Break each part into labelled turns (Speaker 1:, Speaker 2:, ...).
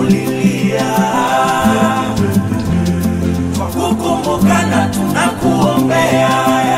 Speaker 1: tunakulilia kwa kukumbukana tunakuombea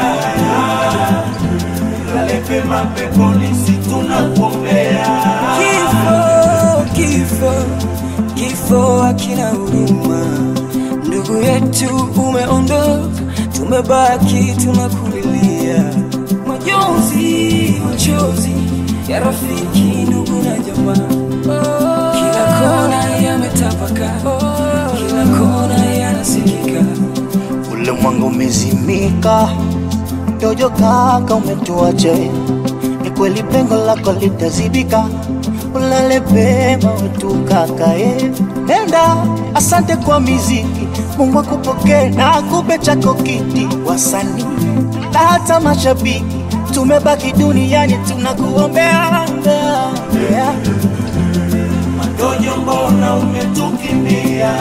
Speaker 1: lale pema peponi si tunakuombea
Speaker 2: Kifo, kifo, kifo hakina huruma. Ndugu yetu umeondoka, tumebaki tunakulilia. Majonzi, machozi ya rafiki, ndugu na jamaa, kila kona yametapaka, kila kona yanasikika.
Speaker 3: ule mwanga umezimika, dojo kaka umetuacha, ni kweli pengo lako litazibika, ulale pema wetu kaka eh. Nenda, asante kwa miziki, Mungu akupokee na akupe chako kiti, wasanii na hata mashabiki, tumebaki duniani tunakuombea yeah.
Speaker 1: Madojo, mbona umetukimbia?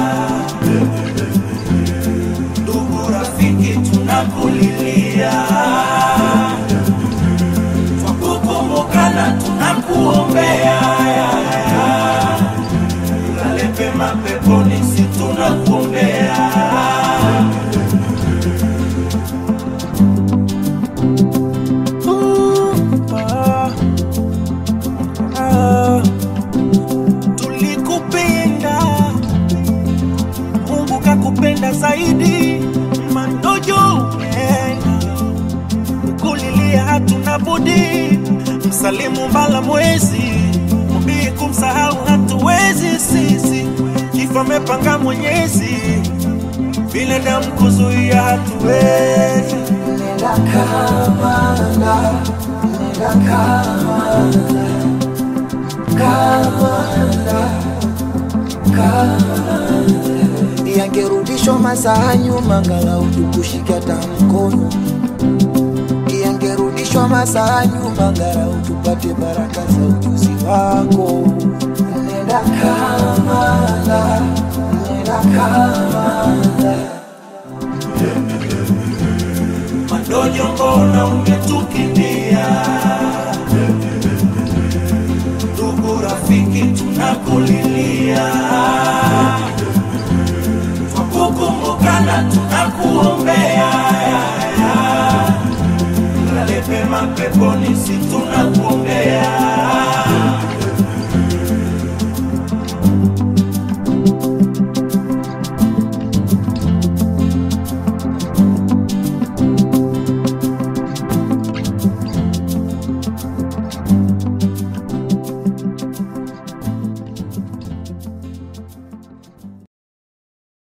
Speaker 1: Ndugu rafiki, tunakulilia kwa kukumbukana, tunakuombea lale pema peponi, si tunakuombea tulikupenda, Mungu kakupenda zaidi. Mandojo umeenda, kukulilia hatuna budi. Msalimu mbala mwezi, mbii kumsahau hatuwezi sisi. Kifo amepanga Mwenyezi, binadamu kuzuia hatuwezi.
Speaker 4: yangerudishwa masaa nyuma, ngalau tukushika hata mkono. Yangerudishwa masaa nyuma, ngalau tupate baraka za ujuzi wako. Nenda Kamala, nenda Kamala.
Speaker 1: Madojo, mbona umetukimbia? Ndugu rafiki, tunakulilia kwa kukumbukana, tunakuombea lale pema peponi, si tunakuombea